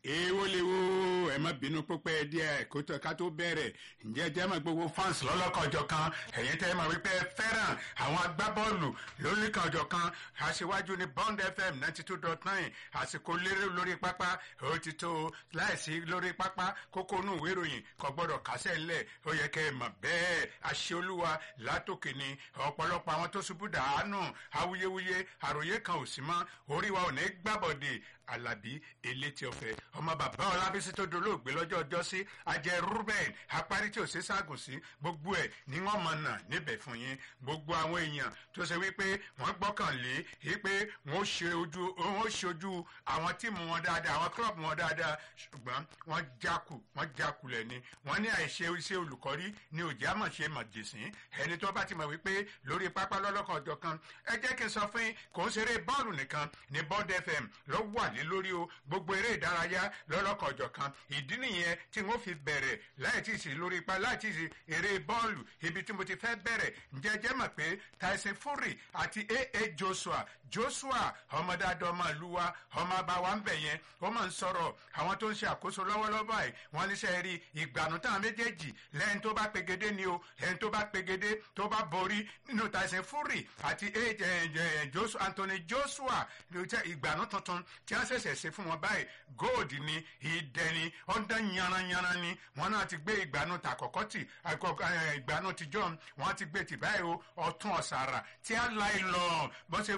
èèwọ̀ lè wo ẹ má bínú pípẹ́ díẹ̀ kó tó ká tó bẹ̀rẹ̀ ǹjẹ́ jẹ́ mọ̀ gbogbo fans lọ́lọ́kanjọ̀ kan ẹ̀yin tẹ́ ẹ mọ̀ wípé ẹ fẹ́ràn àwọn agbábọ́ọ̀lù lóríkanjọ̀ kan aṣíwájú ní Bond FM ninety two dot nine àsìkò lérè lórí pápá ó ti tó láìsí lórí pápá kókó inú ìwé ìròyìn kò gbọ́dọ̀ kásẹ̀ ńlẹ̀ ó yẹ kẹ́ ẹ mọ̀ bẹ́ẹ̀ aṣeolúwa látòkè ni ọ̀pọ̀lọpọ̀ àwọn tó ṣubú dàánù awuyewuye àròyé kan ò sí mọ́ orí wa ò ní gbàbọ̀dè alábí elétí ọ̀fẹ́ ọmọ bàbá ọlábísí tó dolóògbé lọ́jọ́ ọjọ́ sí ajẹ́ ruben apárí tí ò ṣe ságùn sí gbogbo ẹ̀ ní wọ́n mọ̀ nà níbẹ̀ fún yín gbogbo àwọn èèyàn tó ṣe wípé wọ́n gbọ́kànlé wípé wọ́n ṣe ojú wọ́n ṣe ojú àwọn tíìmù wọn dáadáa àwọn kílọ̀bù wọn dáadáa ṣùgbọ́n wọ́n jákù wọ́n jákulẹ̀ ni wọ́n ní àìṣe iṣẹ́ olùkọ́rí ni òjá mọ̀ ṣe mọ̀ jèsín ẹni tó bá ti mọ̀ wípé lórí pápá lọ́lọ́kan ọjọ́ kan ẹ jẹ́ kí n sọ fún yín kò ń ṣeré bọ́ọ̀lù nìkan ní Bond FM ló wà lé lórí o gbogbo eré ìdárayá lọ́lọ́kan ọjọ́ kan ìdí nìyẹn tí wọ́n fi bẹ̀rẹ̀ láì tí ì sí lórí ipa láì tí ì sí eré bọ́ọ̀lù ibi tí mo ti fẹ́ bẹ̀rẹ̀ ǹjẹ́ jẹ́ mọ̀ pé Tyson Fury àti aa Joshua Joshua ọmọ dáadáa ọmọ ìlú wa ọmọ ọba wa ń bẹ̀ yẹn ó máa ń sọ̀rọ̀ àwọn tó ń ṣe àkóso lọ́wọ́lọ́wọ́ báyìí wọ́n ní sẹ́ rí ìgbàanú táwọn méjèèjì lẹ́yìn tó bá pegedé ni o lẹ́yìn tó bá pegedé tó bá borí nínú Tyson Fury àti Joshua Anthony Joshua ìgbàanú tuntun tí wọ́n ṣẹ̀ṣẹ̀ ṣe fún wọn báyìí gold ni ìdẹni ọ̀dán yanranyanran ni wọ́n náà ti gbé ìgbàanú tàkọ́kọ́ tì ìgbàanú tìjọ́ wọ́n ti gbé tì báyìí o ọ̀tún ọ̀sàrà tí a la ìlọ bó ṣe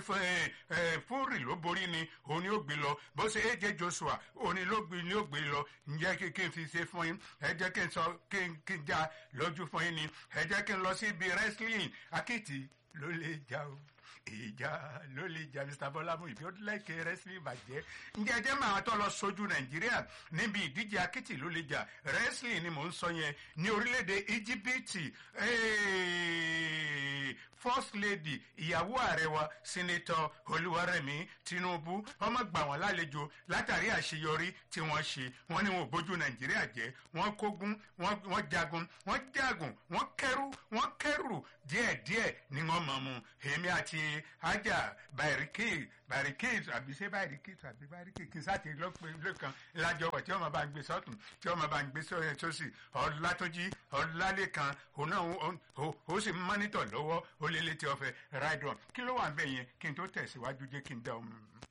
Fury ló borí ni òun ni ó gbé lọ bó ṣe AJ Joshua òun ni ló gbé ni ó gbé lọ ǹjẹ́ kí n fi ṣe fún yín ẹ jẹ́ kí n sọ kí n kí n já lójú fún yín ni ẹ jẹ́ kí n lọ sí ibi wrestling akéètì ló lè já o ìjà ló lè jà Mr Bọ́lá Muyideen ó lẹ́kẹ̀ wrestling bàjẹ́ ǹjẹ́ ẹ jẹ́ máa tọ́ lọ sójú Nàìjíríà níbi ìdíje akéètì ló lè jà wrestling ni mò ń sọ yẹn ní orílẹ̀-èdè Íjíbítì first lady ìyàwó ààrẹ wa senator olúwarẹ̀mí tinubu ọmọ gbà wọ́n lálejò látàrí àṣeyọrí tí wọ́n ṣe wọ́n ní wọn ò bójú nàìjíríà jẹ́ wọ́n kógun wọ́n jagun wọ́n jagun wọ́n kẹ́rù wọ́n kẹ́rù díẹ̀díẹ̀ ni wọ́n mọ̀ mu èmi àti ajá barricade barricade àbí ṣé barricade àbí barricade kì í sáà ti lọ́kàn lájọwọ̀ tí wọ́n bá ń gbé sọ́tún tí wọ́n bá ń gbé sọ́sì ọ̀làtọ́jí ọ̀làlẹ́kan òun náà ó sì ń mọ́nítọ̀ lọ́wọ́ ó lé létí ọ̀fẹ́ ride on kí ló wà ń bẹ̀ yẹn kí n tó tẹ̀síwájú jẹ́ kí n dá ọmọ.